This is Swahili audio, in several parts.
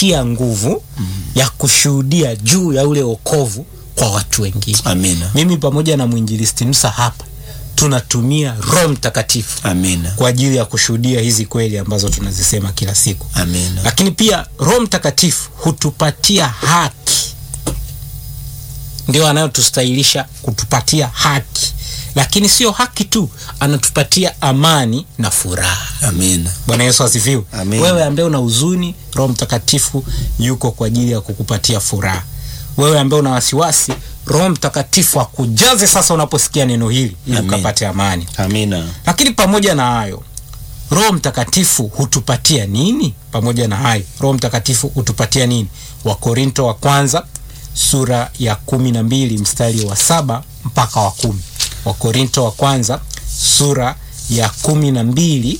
hutupatia nguvu ya kushuhudia juu ya ule wokovu kwa watu wengine. Amina. Mimi pamoja na mwinjilisti Musa hapa tunatumia Roho Mtakatifu Amina. kwa ajili ya kushuhudia hizi kweli ambazo tunazisema kila siku. Amina. Lakini pia Roho Mtakatifu hutupatia haki, ndio anayotustahilisha kutupatia haki, lakini sio haki tu, anatupatia amani na furaha. Amina. Bwana Yesu asifiwe. Amen. Wewe ambaye una huzuni, Roho Mtakatifu yuko kwa ajili ya kukupatia furaha. Wewe ambaye una wasiwasi, Roho Mtakatifu akujaze sasa unaposikia neno hili ili Amen. ukapate amani. Amina. Lakini pamoja na hayo, Roho Mtakatifu hutupatia nini? Pamoja na hayo, Roho Mtakatifu hutupatia nini? Wakorinto wa kwanza sura ya kumi na mbili mstari wa saba mpaka wa kumi. Wakorinto wa kwanza sura ya kumi na mbili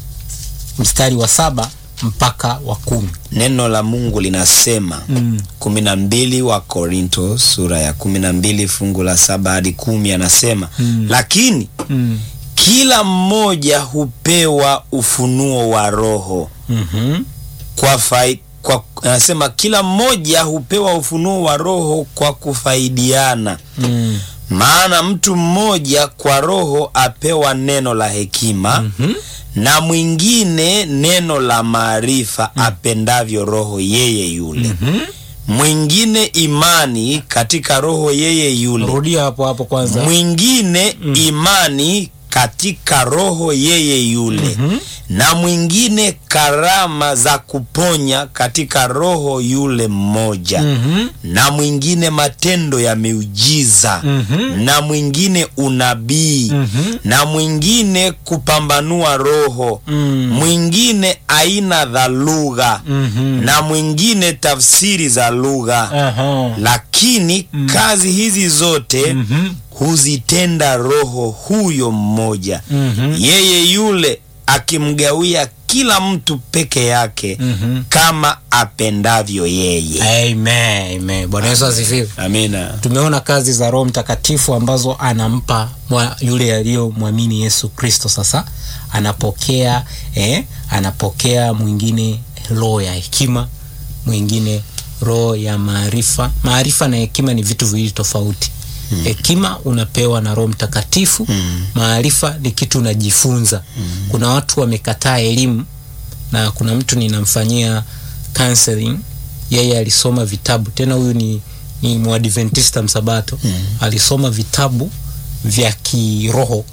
mstari wa saba mpaka wa kumi. Neno la Mungu linasema kumi na mbili wa Korinto sura ya kumi na mbili fungu la saba hadi kumi anasema lakini Mm. kila mmoja hupewa ufunuo wa Roho Mhm. kwa fai, kwa, anasema kila mmoja hupewa ufunuo wa Roho kwa kufaidiana. Mm. Maana mtu mmoja kwa Roho apewa neno la hekima Mhm. na mwingine neno la maarifa apendavyo Roho yeye yule Mhm. mwingine imani katika Roho yeye yule Rudia hapo hapo kwanza. mwingine imani katika roho yeye yule Mhm. na mwingine karama za kuponya katika roho yule mmoja Mhm. na mwingine matendo ya miujiza Mhm. na mwingine unabii Mhm. na mwingine kupambanua roho Mm. mwingine aina za lugha Mhm. na mwingine tafsiri za lugha Aha. lakini kazi hizi zote Mhm. huzitenda roho huyo mmoja Mhm. yeye yule akimgawia kila mtu peke yake Mhm. kama apendavyo yeye Amen. Amen. Bwana Yesu asifiwe. amina Tumeona kazi za Roho Mtakatifu ambazo anampa mwa, yule aliyomwamini Yesu Kristo. Sasa anapokea eh, anapokea mwingine roho ya hekima, mwingine roho ya maarifa. Maarifa na hekima ni vitu viwili tofauti. Hekima unapewa na Roho Mtakatifu. Maarifa ni kitu unajifunza. Kuna watu wamekataa elimu, na kuna mtu ninamfanyia counseling, yeye alisoma vitabu tena, huyu ni ni mwadventista msabato alisoma vitabu vya kiroho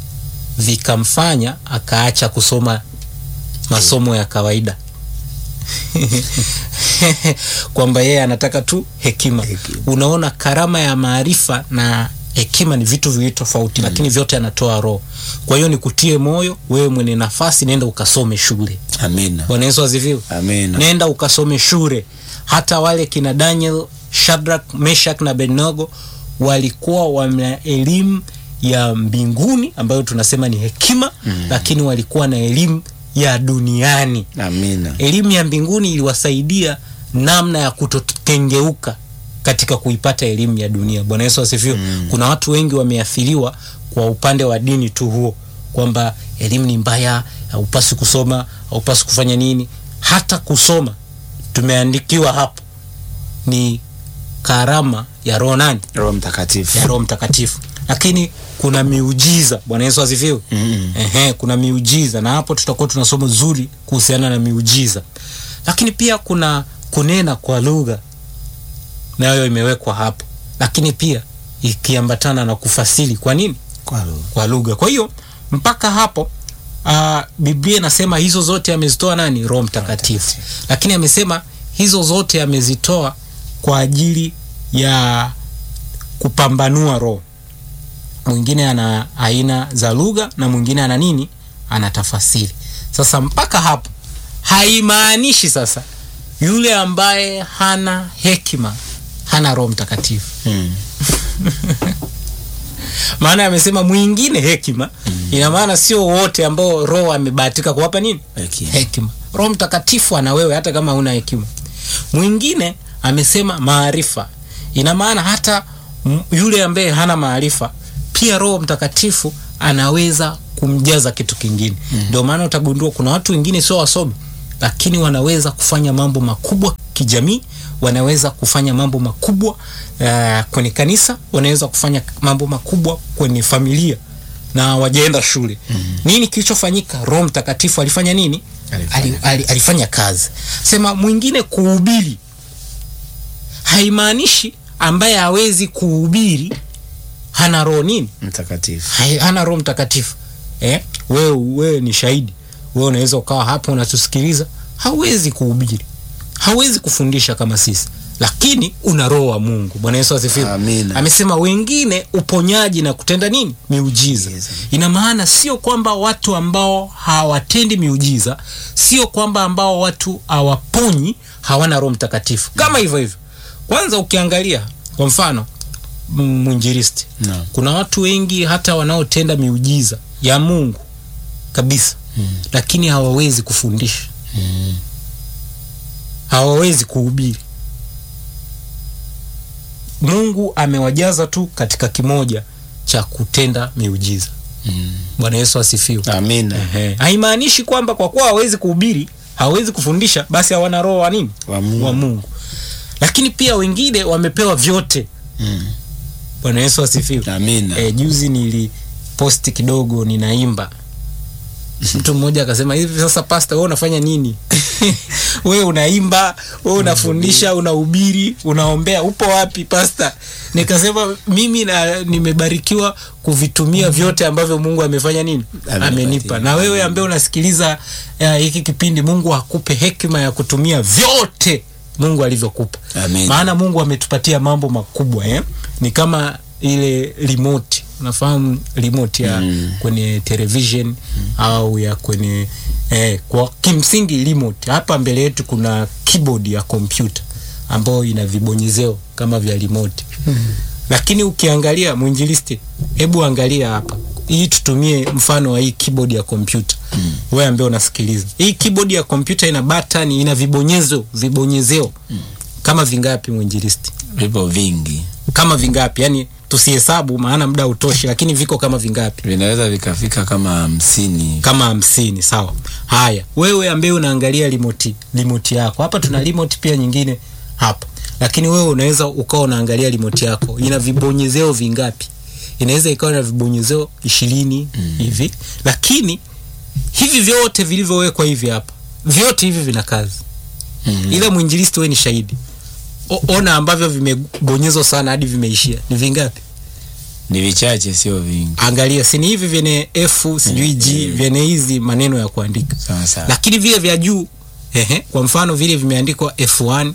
vikamfanya akaacha kusoma masomo ya kawaida kwamba yeye anataka tu hekima. Hekima. Unaona, karama ya maarifa na hekima ni vitu viwili tofauti, lakini vyote anatoa Roho. Kwa hiyo nikutie moyo wewe mwenye nafasi, nenda ukasome shule. amina Bwana Yesu asifiwe. amina Nenda ukasome shule. Hata wale kina Daniel, Shadrach, Meshach na Abednego walikuwa wana elimu ya mbinguni ambayo tunasema ni hekima lakini walikuwa na elimu ya duniani. amina Elimu ya mbinguni iliwasaidia namna ya kutokengeuka katika kuipata elimu ya dunia. Bwana Yesu asifiwe. Kuna watu wengi wameathiriwa kwa upande wa dini tu huo, kwamba elimu ni mbaya, haupasi kusoma, haupasi kufanya nini. Hata kusoma tumeandikiwa hapo ni karama ya roho nani? roho mtakatifu ya Roho Mtakatifu, lakini kuna miujiza. Bwana Yesu asifiwe. Mm. Ehe, kuna miujiza na hapo tutakuwa tuna somo zuri kuhusiana na miujiza, lakini pia kuna kunena kwa lugha, nayo imewekwa hapo, lakini pia ikiambatana na kufasiri. Kwa nini? kwa roho Kwa lugha. Kwa hiyo mpaka hapo uh, Biblia inasema hizo zote amezitoa nani? Roho Mtakatifu, lakini amesema hizo zote amezitoa kwa ajili ya kupambanua roho. Mwingine ana aina za lugha na mwingine ana nini? Ana tafasiri. Sasa mpaka hapo haimaanishi sasa yule ambaye hana hekima hana Roho Mtakatifu. Mm. Maana amesema mwingine hekima, ina maana sio wote ambao Roho amebahatika kuwapa nini? Hekima. Hekima. Roho Mtakatifu ana wewe hata kama huna hekima. Mwingine amesema maarifa, ina maana hata m- yule ambaye hana maarifa pia Roho Mtakatifu anaweza kumjaza kitu kingine. Ndio maana utagundua kuna watu wengine sio wasomi, lakini wanaweza kufanya mambo makubwa kijamii wanaweza kufanya mambo makubwa uh, kwenye kanisa wanaweza kufanya mambo makubwa kwenye familia na wajaenda shule mm-hmm. nini kilichofanyika roho mtakatifu alifanya nini Alifanya ali, ali, alifanya kazi sema mwingine kuhubiri haimaanishi ambaye hawezi kuhubiri hana roho nini mtakatifu Hai- hana roho mtakatifu eh? wewe wewe ni shahidi wewe unaweza ukawa hapa unatusikiliza hauwezi kuhubiri hauwezi kufundisha kama sisi lakini una roho wa mungu bwana yesu asifiwe Amina. amesema wengine uponyaji na kutenda nini miujiza Miujiza. ina maana sio kwamba watu ambao hawatendi miujiza sio kwamba ambao watu hawaponyi hawana roho mtakatifu kama hivyo hivyo kwanza ukiangalia kwa mfano m- mwinjilisti Naam. kuna watu wengi hata wanaotenda miujiza ya mungu kabisa mm. lakini hawawezi kufundisha Mm. hawawezi kuhubiri mungu amewajaza tu katika kimoja cha kutenda miujiza Mm. bwana yesu asifiwe amina Ehe. haimaanishi kwamba kwa kuwa hawezi kuhubiri hawezi kufundisha basi hawana roho wa nini wa Mungu. wa mungu lakini pia wengine wamepewa vyote Mm. bwana yesu asifiwe amina e, juzi niliposti kidogo ninaimba mtu mmoja akasema hivi sasa pasta wewe unafanya nini wewe unaimba wewe unafundisha unahubiri unaombea upo wapi pasta nikasema mimi na, nimebarikiwa kuvitumia vyote ambavyo mungu amefanya nini Amenipatia. amenipa na wewe ambaye unasikiliza eh, hiki kipindi mungu akupe hekima ya kutumia vyote mungu alivyokupa Amen. maana mungu ametupatia mambo makubwa eh? ni kama ile remote unafahamu remote ya Mm. kwenye television mm. au ya kwenye eh, kwa kimsingi remote hapa mbele yetu kuna keyboard ya kompyuta ambayo ina vibonyezeo kama vya remote mm. lakini ukiangalia mwinjilisti hebu angalia hapa hii tutumie mfano wa hii keyboard ya kompyuta mm. wewe ambaye unasikiliza hii keyboard ya kompyuta ina button ina vibonyezo vibonyezeo mm. kama vingapi mwinjilisti vipo vingi kama vingapi yani tusihesabu maana muda utoshi lakini viko kama vingapi vinaweza vikafika kama hamsini kama hamsini sawa haya wewe ambaye unaangalia limoti limoti yako hapa tuna limoti pia nyingine hapa lakini wewe unaweza ukawa unaangalia limoti yako ina vibonyezeo vingapi inaweza ikawa na vibonyezeo ishirini mm. hivi lakini hivi vyote vilivyowekwa hivi hapa vyote hivi vina kazi Mm. ila mwinjilisti we ni shahidi O, ona ambavyo vimebonyezwa sana hadi vimeishia ni vingapi ni vichache sio vingi angalia sini hivi vyenye f sijui g vyenye hizi maneno ya kuandika sawa sawa lakini vile vya juu ehe, kwa mfano vile vimeandikwa f1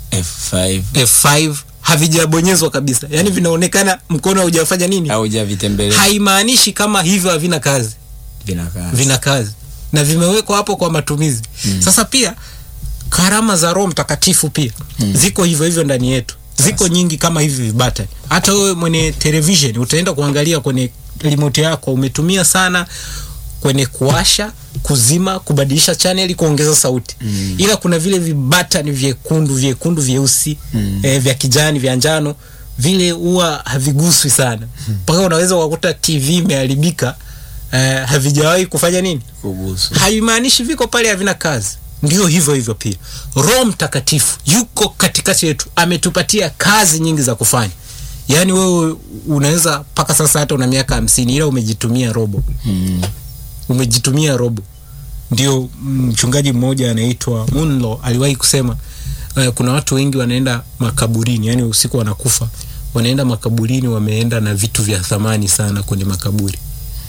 f5 f5 havijabonyezwa kabisa yaani vinaonekana mkono haujafanya nini au javitembelea haimaanishi kama hivyo havina kazi vinakaa vina kazi na vimewekwa hapo kwa matumizi mm. sasa pia karama za roho mtakatifu pia mm. ziko hivyo hivyo ndani yetu ziko nyingi kama hivi vibata hata wewe mwenye television utaenda kuangalia kwenye remote yako umetumia sana kwenye kuwasha kuzima kubadilisha chaneli kuongeza sauti mm. ila kuna vile vibatani vyekundu vyekundu vyeusi mm. eh, vya kijani vya njano vile huwa haviguswi sana mpaka unaweza ukakuta tv imeharibika eh, havijawahi kufanya nini kugusu haimaanishi viko pale havina kazi ndio hivyo hivyo pia roho mtakatifu yuko katikati yetu ametupatia kazi nyingi za kufanya yaani wewe unaweza mpaka sasa hata una miaka hamsini ila umejitumia robo mm. umejitumia robo ndio mchungaji mmoja anaitwa munlo aliwahi kusema uh, kuna watu wengi wanaenda makaburini yani usiku wanakufa wanaenda makaburini wameenda na vitu vya thamani sana kwenye makaburi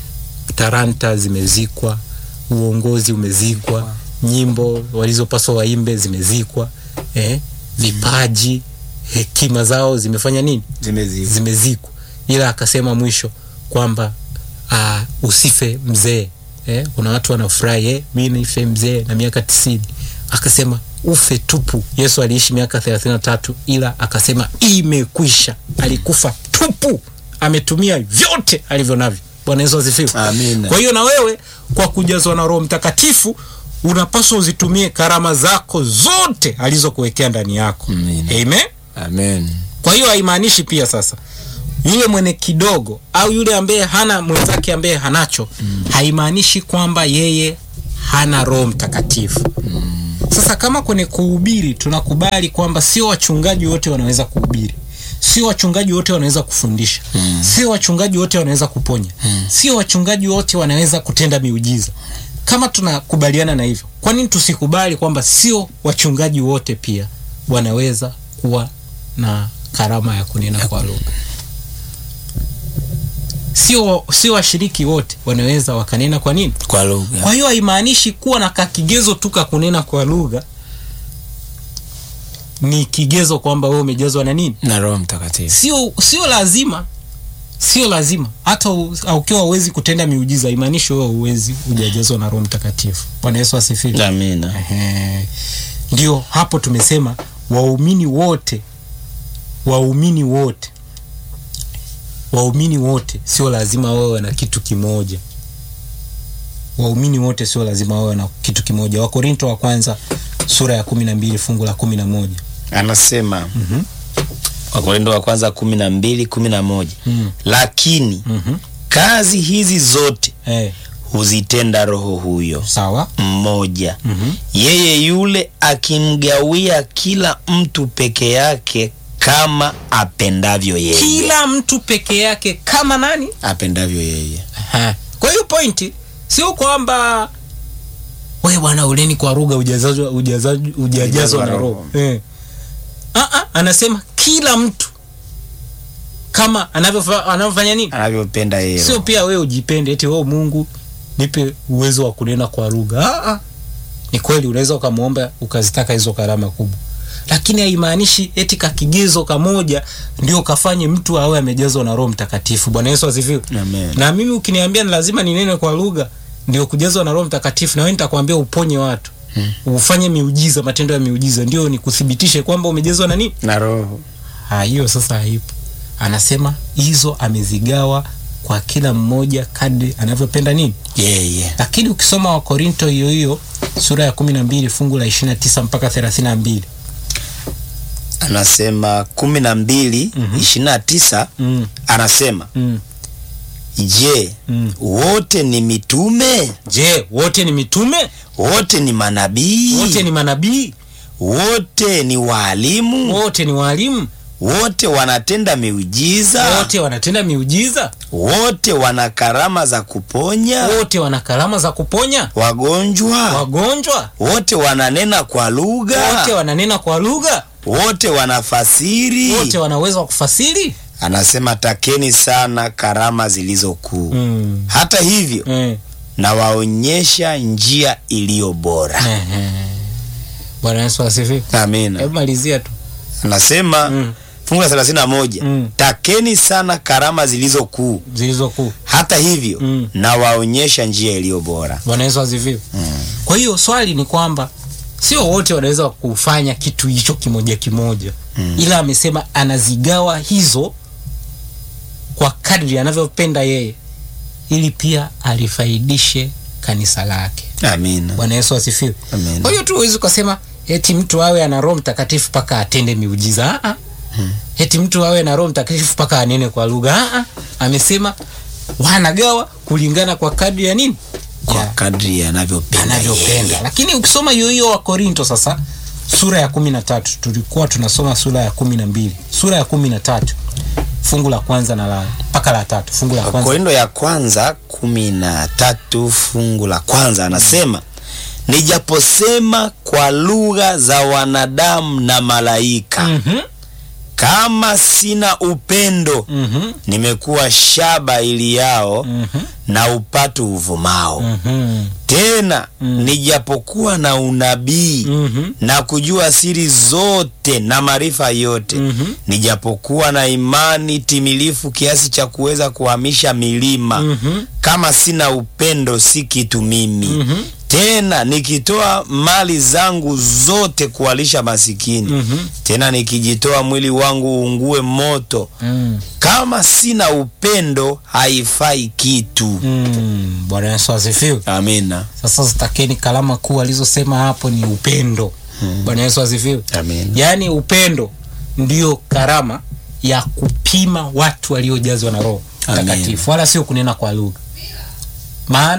taranta zimezikwa uongozi umezikwa nyimbo walizopaswa waimbe zimezikwa eh, vipaji hekima zao zimefanya nini zimezi zimezikwa ila akasema mwisho kwamba uh, usife mzee eh, kuna watu wanafurahi eh, mi nife mzee na miaka tisini akasema ufe tupu yesu aliishi miaka thelathini na tatu ila akasema imekwisha alikufa tupu ametumia vyote alivyo navyo bwana yesu asifiwe Amina. kwa hiyo na wewe kwa kujazwa na roho mtakatifu unapaswa uzitumie karama zako zote alizokuwekea ndani yako Amina. amen amen kwa hiyo haimaanishi pia sasa yule mwenye kidogo au yule ambaye hana mwenzake ambaye hanacho mm. haimaanishi kwamba yeye hana roho mtakatifu mm. Sasa kama kwenye kuhubiri tunakubali kwamba sio wachungaji wote wanaweza kuhubiri, sio wachungaji wote wanaweza kufundisha, sio wachungaji wote wanaweza kuponya, sio wachungaji wote wanaweza kutenda miujiza. Kama tunakubaliana na hivyo, kwa nini tusikubali kwamba sio wachungaji wote pia wanaweza kuwa na karama ya kunena kwa lugha? Sio sio washiriki wote wanaweza wakanena kwa nini? kwa lugha Kwa hiyo haimaanishi kuwa na kakigezo tu ka kunena kwa lugha ni kigezo kwamba wewe umejazwa na nini. na Roho Mtakatifu. Sio sio lazima, sio lazima. Hata u- ukiwa uwezi kutenda miujiza haimaanishi wewe uwezi hujajazwa na Roho Mtakatifu. Bwana Yesu asifiwe. Amina. Ehe. Ndio hapo tumesema waumini wote, waumini wote, waumini wote sio lazima wawe na kitu kimoja. Waumini wote sio lazima wawe na kitu kimoja. Wakorinto wa kwanza sura ya kumi na mbili fungu la kumi na moja Anasema Wakorintho wa kwanza kumi na mbili kumi na moja Mm. lakini Mhm. kazi hizi zote Eh, huzitenda Roho huyo sawa. mmoja Mhm. yeye yule akimgawia kila mtu peke yake kama apendavyo yeye Kila mtu peke yake kama nani? apendavyo yeye Aha. Kwa hiyo pointi sio kwamba we bwana uleni kwa lugha hujazazwa- hujazazwa- hujajazwa na roho eh. Ah, ah, anasema kila mtu kama anavyofa- anavyofanya nini, anavyopenda yeye sio pia wewe ujipende eti wewe Mungu nipe uwezo wa kunena kwa lugha. Ah, ah. Ni kweli unaweza ukamwomba ukazitaka hizo karama kubwa, lakini haimaanishi eti kakigezo kamoja ndio kafanye mtu awe amejazwa na Roho Mtakatifu. Bwana Yesu asifiwe. Amen. Na mimi ukiniambia ni lazima ninene kwa lugha ndio kujazwa na Roho Mtakatifu, na wewe nitakwambia uponye watu Hmm. ufanye miujiza, matendo ya miujiza, ndio nikuthibitishe kwamba umejazwa na nini. na Roho Ah, hiyo sasa haipo. Anasema hizo amezigawa kwa kila mmoja kadri anavyopenda nini. yeye Lakini ukisoma Wakorinto hiyo hiyo sura ya kumi na mbili fungu la ishirini na tisa mpaka thelathini na mbili anasema kumi na mbili Mhm. ishirini na tisa mm, anasema mm, je mm. wote ni mitume Je, wote ni mitume? wote ni manabii Wote ni manabii? wote ni waalimu Wote ni walimu? wote wanatenda miujiza Wote wanatenda miujiza? wote wana karama za kuponya Wote wana karama za kuponya wagonjwa wagonjwa? wote wananena kwa lugha Wote wananena kwa lugha? wote wanafasiri Wote wana uwezo wa kufasiri? anasema takeni sana karama zilizo kuu Mm. hata hivyo Eh. nawaonyesha njia iliyo bora Ehe. Bwana Yesu asifiwe. amina Hebu malizia tu. anasema Mm. fungu la thelathini na moja Mm. takeni sana karama zilizo kuu Zilizo kuu. hata hivyo Mm. nawaonyesha njia iliyo bora Bwana Yesu asifiwe. Kwa hiyo swali ni kwamba sio wote wanaweza kufanya kitu hicho kimoja kimoja Mm. ila amesema anazigawa hizo kwa kadri anavyopenda yeye ili pia alifaidishe kanisa lake. amina Bwana Yesu asifiwe. Amen. Kwa hiyo tu huwezi ukasema eti mtu awe ana Roho Mtakatifu mpaka atende miujiza. Ah, ah. Eti mtu awe na Roho Mtakatifu mpaka anene kwa lugha. Ah, ah. Amesema wanagawa kulingana kwa kadri ya nini? kwa Ya kadri anavyopenda anavyopenda. yeye. Lakini ukisoma hiyo hiyo wa Korinto sasa sura ya kumi na tatu tulikuwa tunasoma sura ya kumi na mbili sura ya kumi na tatu fungu la kwanza na la mpaka la tatu fungu la kwanza Wakorintho ya kwanza kumi na tatu fungu la kwanza anasema nijaposema kwa lugha za wanadamu na malaika Mhm, kama sina upendo mhm, nimekuwa shaba iliyao mhm, na upatu uvumao mhm, tena nijapokuwa na unabii mhm, na kujua siri zote na maarifa yote mhm. nijapokuwa na imani timilifu kiasi cha kuweza kuhamisha milima Mhm. kama sina upendo si kitu mimi Mhm. tena nikitoa mali zangu zote kuwalisha masikini Mhm. tena nikijitoa mwili wangu uungue moto Mm. kama sina upendo haifai kitu Mm. Bwana Yesu asifiwe. amina Sasa zitakeni kalama kuu alizosema hapo ni upendo. Bwana Yesu asifiwe. amina Yaani upendo ndio karama ya kupima watu waliojazwa na Roho Amen. Mtakatifu, wala sio kunena kwa lugha. Maana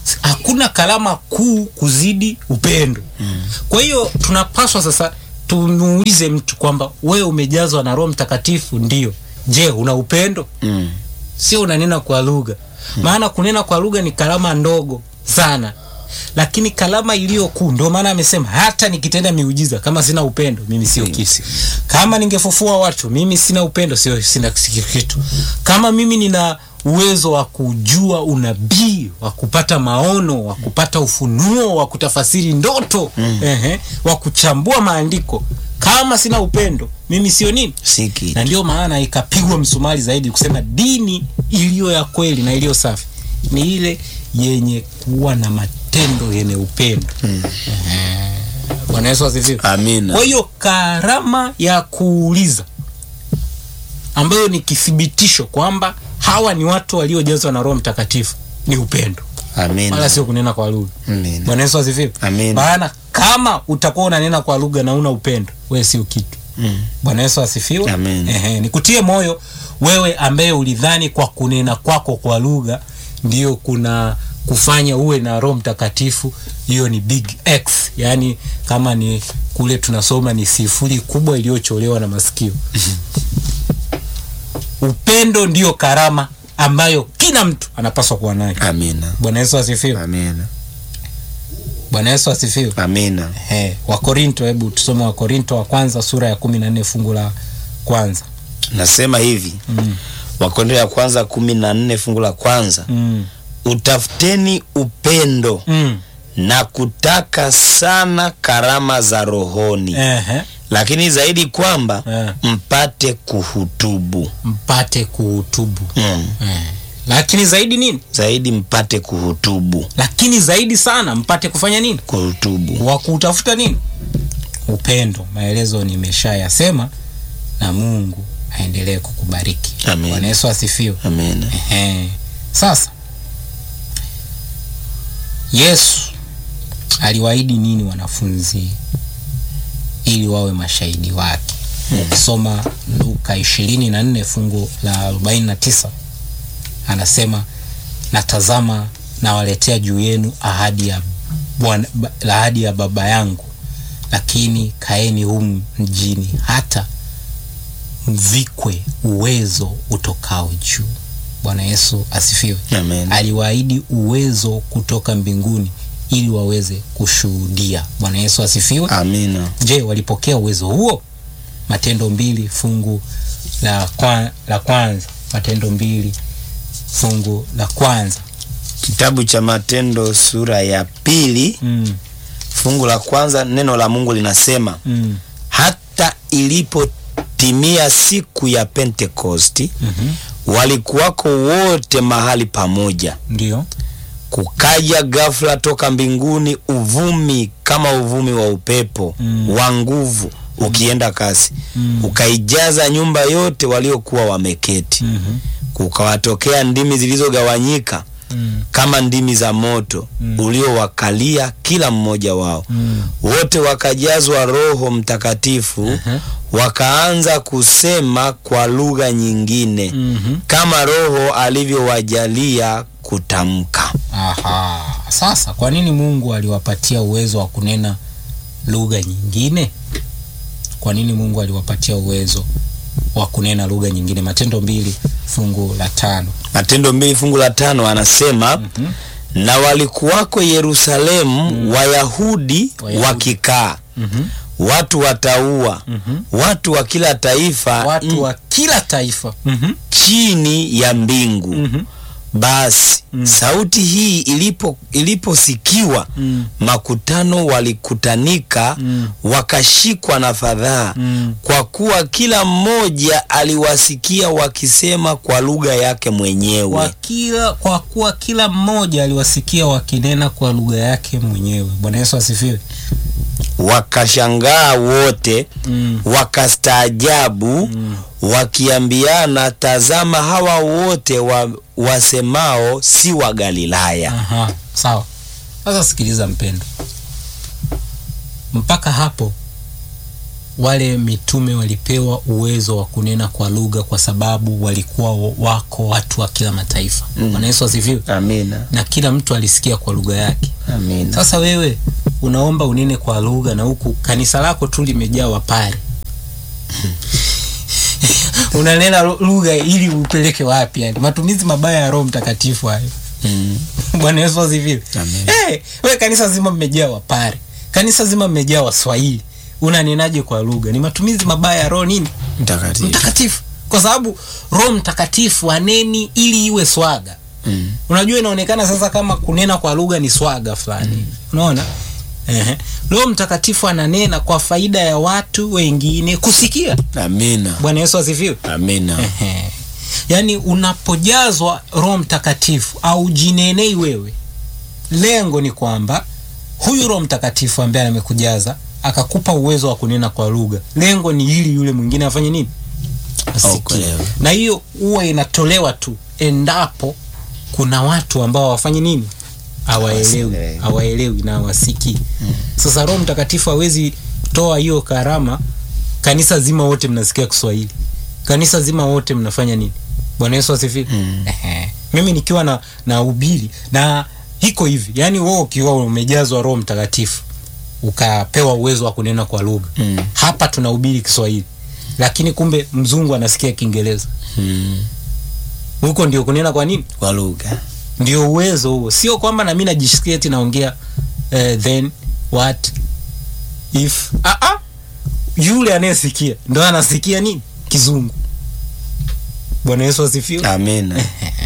hakuna karama kuu kuzidi upendo mm. kwa hiyo tunapaswa sasa tumuulize mtu kwamba wewe umejazwa na roho mtakatifu ndio je una upendo Mm. sio unanena kwa lugha maana kunena kwa lugha ni karama ndogo sana lakini karama iliyo kuu ndio maana amesema hata nikitenda miujiza kama sina upendo mimi sio kitu kama ningefufua watu mimi sina upendo sio sina kitu kama mimi nina uwezo wa kujua unabii wa kupata maono wa kupata ufunuo wa kutafasiri ndoto mm. ehe, wa kuchambua maandiko kama sina upendo mimi sio nini Si kitu. na ndio maana ikapigwa msumari zaidi kusema dini iliyo ya kweli na iliyo safi ni ile yenye kuwa na matendo yenye upendo Ehe. bwana yesu asifiwe Amina. kwa hiyo karama ya kuuliza ambayo ni kithibitisho kwamba hawa ni watu waliojazwa na roho mtakatifu ni upendo wala Amina. sio kunena kwa lugha Amina. bwana yesu asifiwe Amina. maana kama utakuwa unanena kwa lugha na una upendo wewe sio kitu Mm. bwana yesu asifiwe Amen. Ehe, nikutie moyo wewe ambaye ulidhani kwa kunena kwako kwa lugha ndio kuna kufanya uwe na roho mtakatifu hiyo ni big x yaani kama ni kule tunasoma ni sifuri kubwa iliyocholewa na masikio upendo ndio karama ambayo kila mtu anapaswa kuwa nayo Amina. bwana yesu asifiwe Amina. bwana yesu asifiwe Amina. He, wakorinto hebu tusome wakorinto wa kwanza sura ya kumi na nne fungu la kwanza Nasema hivi. mm. Wakorintho ya kwanza kumi na nne fungu la kwanza. Mm. Utafuteni upendo Mm. na kutaka sana karama za rohoni, Ehe. lakini zaidi kwamba Eh. mpate kuhutubu. mpate kuhutubu Mm. eh. lakini zaidi nini Zaidi mpate kuhutubu. lakini zaidi sana mpate kufanya nini Kuhutubu. wa kutafuta nini upendo maelezo nimeshayasema na mungu aendelee kukubariki Amen. bwana yesu asifiwe Amina. Ehe. Sasa Yesu aliwaahidi nini wanafunzi ili wawe mashahidi wake? Ukisoma Luka ishirini na nne fungu la arobaini na tisa anasema natazama nawaletea juu yenu ahadi ya Bwana, ba- ahadi ya Baba yangu, lakini kaeni humu mjini hata mvikwe uwezo utokao juu. Bwana Yesu asifiwe. Amen. Aliwaahidi uwezo kutoka mbinguni ili waweze kushuhudia. Bwana Yesu asifiwe. Amina. Je, walipokea uwezo huo? Matendo mbili fungu la, kwa, la kwanza. Matendo mbili fungu la kwanza. Kitabu cha Matendo sura ya pili Mm, fungu la kwanza, neno la Mungu linasema mm, hata ilipotimia siku ya Pentekosti mhm. walikuwako wote mahali pamoja. Ndio. Kukaja ghafla toka mbinguni uvumi kama uvumi wa upepo Mm. wa nguvu ukienda kasi, Mm. ukaijaza nyumba yote waliokuwa wameketi. Mhm. Kukawatokea ndimi zilizogawanyika Mm, kama ndimi za moto Mm. uliowakalia kila mmoja wao. mm. Wote wakajazwa Roho Mtakatifu, Aha. wakaanza kusema kwa lugha nyingine Mhm. kama Roho alivyowajalia kutamka. Aha. Sasa kwa nini Mungu aliwapatia uwezo wa kunena lugha nyingine? Kwa nini Mungu aliwapatia uwezo wa kunena lugha nyingine? Matendo mbili fungu la tano. Matendo mbili fungu la tano anasema Mhm. na walikuwako Yerusalemu Wayahudi Wayahudi. wakikaa, Mhm. watu wataua, Mhm. watu wa kila taifa Watu wa kila taifa. Mhm. chini ya mbingu. Mhm. Basi Mm. sauti hii ilipo iliposikiwa Mm. makutano walikutanika Mm. wakashikwa na fadhaa Mm. kwa kuwa kila mmoja aliwasikia wakisema kwa lugha yake mwenyewe. Kwa kila kwa kuwa kila mmoja aliwasikia wakinena kwa lugha yake mwenyewe. Bwana Yesu asifiwe. Wakashangaa wote Mm. wakastaajabu Mm. wakiambiana, tazama, hawa wote wa, wasemao si wa Galilaya. Aha, sawa. Sasa sikiliza mpendo, mpaka hapo wale mitume walipewa uwezo wa kunena kwa lugha kwa sababu walikuwa wako watu wa kila mataifa Mm. bwana yesu asifiwe amina na kila mtu alisikia kwa lugha yake amina sasa wewe unaomba unene kwa lugha na huku kanisa lako tu limejaa wapare unanena lu- lugha ili upeleke wapi yani matumizi mabaya ya roho mtakatifu hayo Mm. bwana yesu asifiwe Amen. hey, we kanisa zima mmejaa wapare kanisa zima mmejaa waswahili unanenaje kwa lugha ni matumizi mabaya ya roho nini mtakatifu mtakatifu kwa sababu roho mtakatifu aneni ili iwe swaga Mm. unajua inaonekana sasa kama kunena kwa lugha ni swaga fulani mm. unaona Ehe. roho mtakatifu ananena kwa faida ya watu wengine kusikia amina bwana yesu asifiwe amina Ehe. yaani unapojazwa roho mtakatifu au jinenei wewe lengo ni kwamba huyu roho mtakatifu ambaye amekujaza akakupa uwezo wa kunena kwa lugha lengo ni ili yule mwingine afanye nini asikie Aokolewe. na hiyo huwa inatolewa tu endapo kuna watu ambao hawafanyi nini hawaelewi Hawaelewi. hawaelewi na hawasikii sasa roho mtakatifu hawezi toa hiyo karama kanisa zima wote mnasikia kiswahili kanisa zima wote mnafanya nini bwana yesu asifiwe Mm. Ehe. mimi nikiwa na na ubiri na iko hivi yaani wewe ukiwa umejazwa roho mtakatifu ukapewa uwezo wa kunena kwa lugha Mm. hapa tunahubiri kiswahili lakini kumbe mzungu anasikia kiingereza Mm. huko ndio kunena kwa nini kwa lugha ndio uwezo huo sio kwamba nami najisikia eti naongea eh, then what if ah, ah. yule anayesikia ndo anasikia nini kizungu bwana yesu asifiwe amina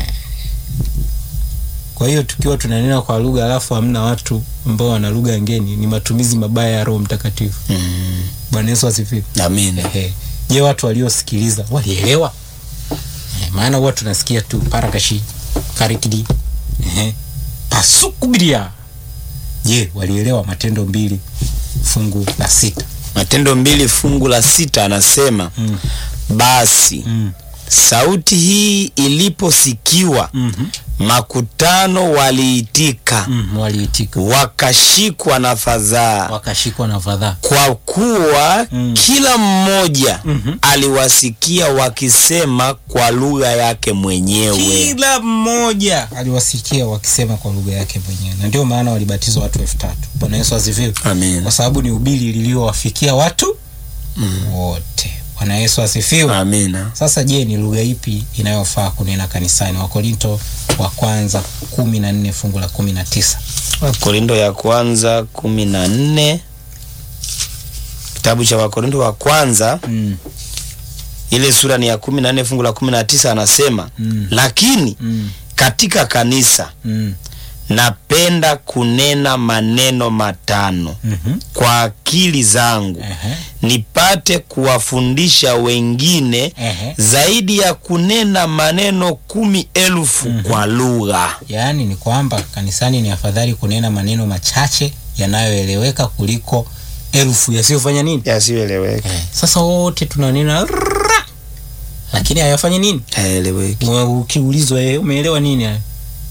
kwa hiyo tukiwa tunanena kwa lugha alafu hamna watu ambao wana lugha ngeni ni matumizi mabaya ya roho mtakatifu Mm. bwana yesu asifiwe amina Ehe. je watu waliosikiliza walielewa Eh, maana huwa tunasikia tu parakashi karikidi Ehe. pasukubiria je walielewa matendo mbili fungu la sita matendo mbili fungu la sita anasema mm. basi Mm. sauti hii iliposikiwa Mm-hmm. makutano waliitika Mm. waliitika wakashikwa na fadhaa wakashikwa na fadhaa kwa kuwa Mm. kila mmoja Mhm. aliwasikia wakisema kwa lugha yake mwenyewe kila mmoja aliwasikia wakisema kwa lugha yake mwenyewe na ndio maana walibatizwa watu elfu tatu bwana yesu asifiwe Amen. kwa sababu ni ubili liliowafikia watu Mm. wote bwana yesu asifiwe amina sasa je ni lugha ipi inayofaa kunena kanisani wakorinto wa kwanza kumi na nne fungu la kumi na tisa wakorindo ya kwanza kumi na nne kitabu cha wakorindo wa kwanza mm, ile sura ni ya kumi na nne fungu la kumi na tisa anasema Mm. lakini mm, katika kanisa mm, napenda kunena maneno matano mhm, kwa akili zangu ehe, nipate kuwafundisha wengine ehe. zaidi ya kunena maneno kumi elfu kwa lugha yaani ni kwamba kanisani ni afadhali kunena maneno machache yanayoeleweka kuliko elfu yasiyofanya nini yasiyoeleweka eh, sasa wote tunanena rrrra, lakini hayafanyi nini hayaeleweki Wa- ukiulizwa eh, umeelewa nini haya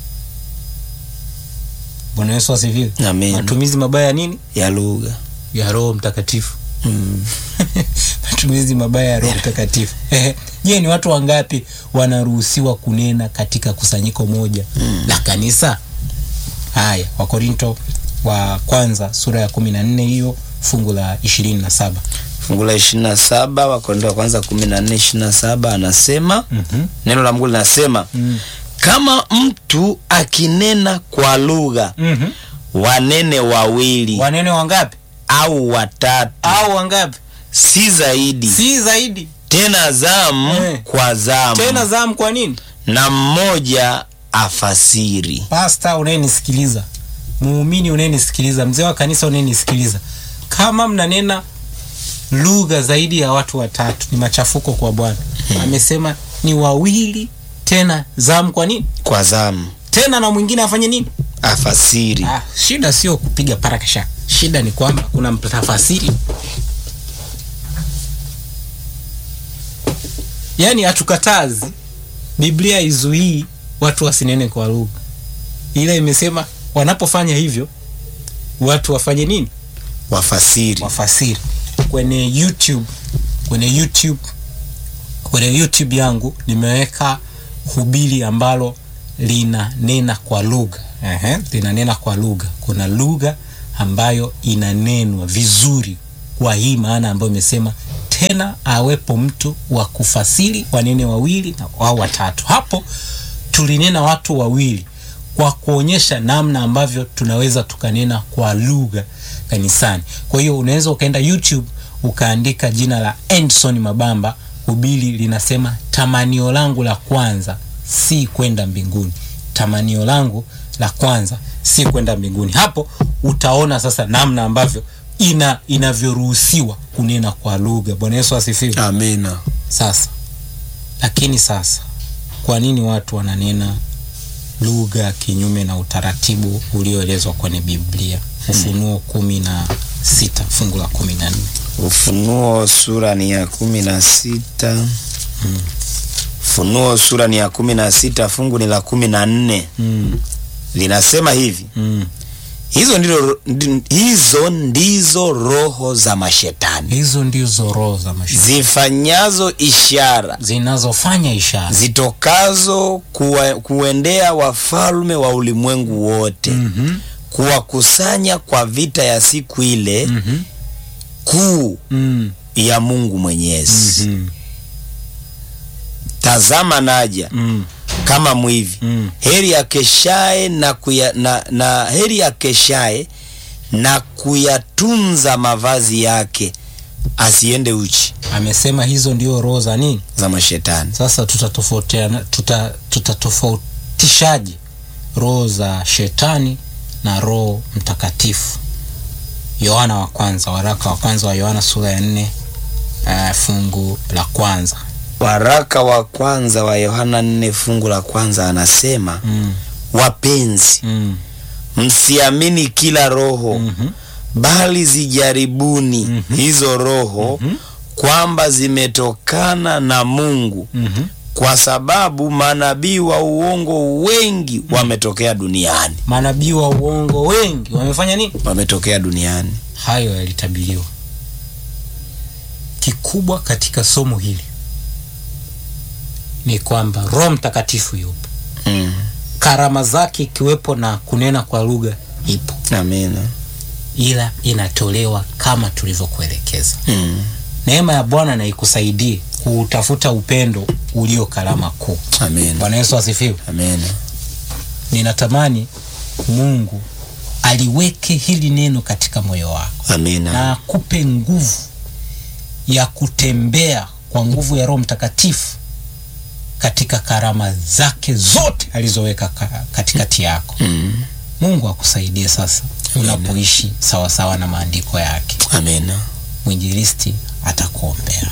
bwana yesu asifiwe Amen. matumizi mabaya ya nini ya lugha ya roho mtakatifu mm. matumizi mabaya ya roho mtakatifu je ni watu wangapi wanaruhusiwa kunena katika kusanyiko moja mm. la kanisa haya wakorinto wa kwanza sura ya kumi na nne hiyo fungu la ishirini na saba fungu la ishirini na saba wakorinto wa kwanza kumi na nne ishirini na saba anasema mm-hmm. neno la mungu linasema mm. kama mtu akinena kwa lugha mm-hmm. wanene wawili wanene wangapi au watatu au wangapi si zaidi si zaidi tena zamu Eh. kwa zamu tena zamu kwa nini na mmoja afasiri pasta unayenisikiliza muumini unayenisikiliza mzee wa kanisa unayenisikiliza kama mnanena lugha zaidi ya watu watatu ni machafuko kwa bwana amesema ni wawili tena zamu kwa nini kwa zamu tena na mwingine afanye nini afasiri ah, shida sio kupiga parakasha shida ni kwamba kuna mtafasiri yaani hatukatazi biblia izuii watu wasinene kwa lugha ila imesema wanapofanya hivyo watu wafanye nini wafasiri wafasiri kwenye YouTube kwenye YouTube kwenye YouTube yangu nimeweka hubiri ambalo linanena kwa lugha ehe, linanena kwa lugha. Kuna lugha ambayo inanenwa vizuri kwa hii maana ambayo imesema tena awepo mtu wa kufasiri, wanene wawili na au watatu. Hapo tulinena watu wawili kwa kuonyesha namna ambavyo tunaweza tukanena kwa lugha kanisani. Kwa hiyo unaweza ukaenda YouTube ukaandika jina la Endson Mabamba, hubiri linasema tamanio langu la kwanza si kwenda mbinguni, tamanio langu la kwanza si kwenda mbinguni. Hapo utaona sasa namna ambavyo ina inavyoruhusiwa kunena kwa lugha. Bwana Yesu asifiwe. Amina. Sasa lakini sasa, kwa nini watu wananena lugha kinyume na utaratibu ulioelezwa kwenye Biblia? Ufunuo kumi na sita fungu la kumi na nne. Ufunuo sura ni ya kumi na sita. Ufunuo sura ni ya kumi na sita fungu ni la kumi na nne Mm, linasema hivi mm. hizo, ndilo, ndi- hizo ndizo roho za mashetani Hizo ndizo roho za mashetani zifanyazo ishara zinazofanya ishara zitokazo kuwa, kuendea wafalme wa ulimwengu wote Mhm, kuwakusanya kwa vita ya siku ile mhm, kuu mm, ya Mungu Mwenyezi. mhm, Tazama naja mm, kama mwivi. mm. Heri akeshaye na, kuya, na, na heri akeshaye na kuyatunza mavazi yake asiende uchi Amesema hizo ndio roho za nini? za mashetani. Sasa tutatofautiana tuta, tutatofautishaje roho za shetani na roho mtakatifu? Yohana wa kwanza, waraka wa kwanza wa Yohana sura ya nne uh, fungu la kwanza. Waraka wa kwanza wa Yohana nne fungu la kwanza anasema mm, wapenzi, mm, msiamini kila roho mhm, bali zijaribuni Mhm. hizo roho Mhm. kwamba zimetokana na Mungu, mhm. kwa sababu manabii wa uongo wengi wametokea duniani, Manabii wa uongo wengi wamefanya nini? wametokea duniani. Hayo yalitabiriwa. Kikubwa katika somo hili ni kwamba Roho Mtakatifu yupo, Mm. karama zake ikiwepo na kunena kwa lugha ipo, Amina. ila inatolewa kama tulivyokuelekeza. Mm. Neema ya Bwana na ikusaidie kuutafuta upendo ulio karama kuu. Amina. Bwana Yesu asifiwe. Amina. Ninatamani Mungu aliweke hili neno katika moyo wako Amina. na akupe nguvu ya kutembea kwa nguvu ya Roho Mtakatifu katika karama zake zote alizoweka ka- katikati yako. Mm. Mungu akusaidie sasa Amina. unapoishi sawasawa na maandiko yake. Amina. Mwinjilisti atakuombea.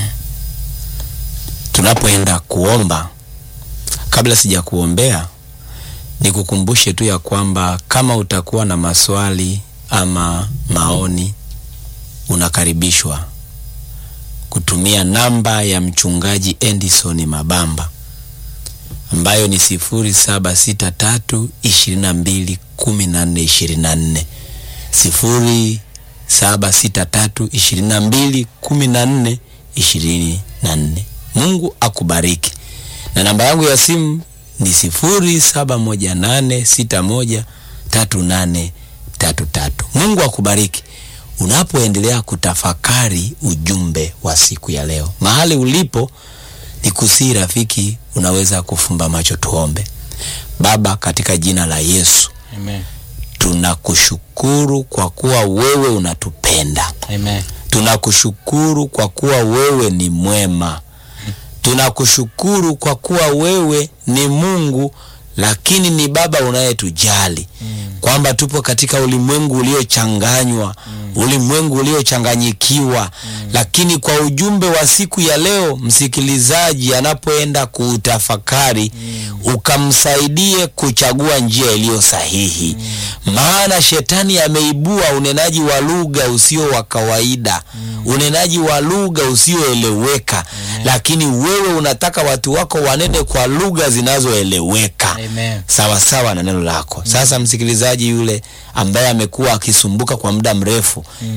Tunapoenda kuomba, kabla sija kuombea, nikukumbushe tu ya kwamba kama utakuwa na maswali ama maoni, unakaribishwa kutumia namba ya mchungaji Endison Mabamba ambayo ni sifuri saba sita tatu ishirini na mbili kumi na nne ishirini na nne sifuri saba sita tatu ishirini na mbili kumi na nne ishirini na nne. Mungu akubariki. Na namba yangu ya simu ni sifuri saba moja nane sita moja tatu nane tatu tatu. Mungu akubariki unapoendelea kutafakari ujumbe wa siku ya leo. Mahali ulipo ni kusii rafiki, unaweza kufumba macho tuombe. Baba, katika jina la Yesu Amen. tunakushukuru kwa kuwa wewe unatupenda. Amen. Tunakushukuru kwa kuwa wewe ni mwema. Tunakushukuru kwa kuwa wewe ni Mungu, lakini ni Baba unayetujali kwamba tupo katika ulimwengu uliochanganywa, ulimwengu uliochanganyikiwa, lakini kwa ujumbe wa siku ya leo, msikilizaji anapoenda kuutafakari, ukamsaidie kuchagua njia iliyo sahihi, maana shetani ameibua unenaji wa lugha usio wa kawaida, unenaji wa lugha usioeleweka, lakini wewe unataka watu wako wanene kwa lugha zinazoeleweka Amen. sawa sawa na neno lako. Sasa msikilizaji yule ambaye amekuwa akisumbuka kwa muda mrefu, Mm.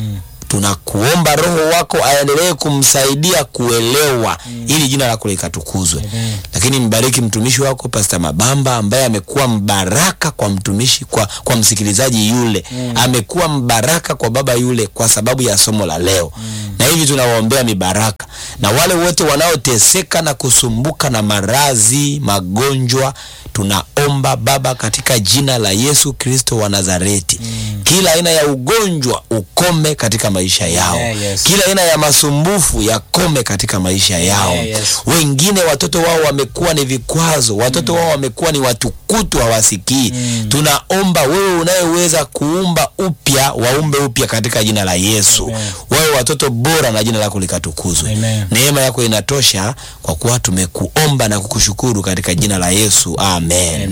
tunakuomba roho wako aendelee kumsaidia kuelewa ili jina lako likatukuzwe Amen. lakini mbariki mtumishi wako Pasta Mabamba ambaye amekuwa mbaraka kwa mtumishi kwa, kwa msikilizaji yule amekuwa mbaraka kwa baba yule kwa sababu ya somo la leo na hivi tunawaombea mibaraka na wale wote wanaoteseka na kusumbuka na maradhi magonjwa tunaomba baba katika jina la Yesu Kristo wa Nazareti kila aina ya ugonjwa ukome katika maisha yao Yeah, yes. kila aina ya masumbufu yakome katika maisha yao Yeah, yes. wengine watoto wao wamekuwa ni vikwazo watoto wao wamekuwa ni watukutu hawasikii tunaomba wewe unayeweza kuumba upya waumbe upya katika jina la yesu Amen. wawe watoto bora na jina lako likatukuzwe Amen. neema yako inatosha kwa kuwa tumekuomba na kukushukuru katika jina la yesu amen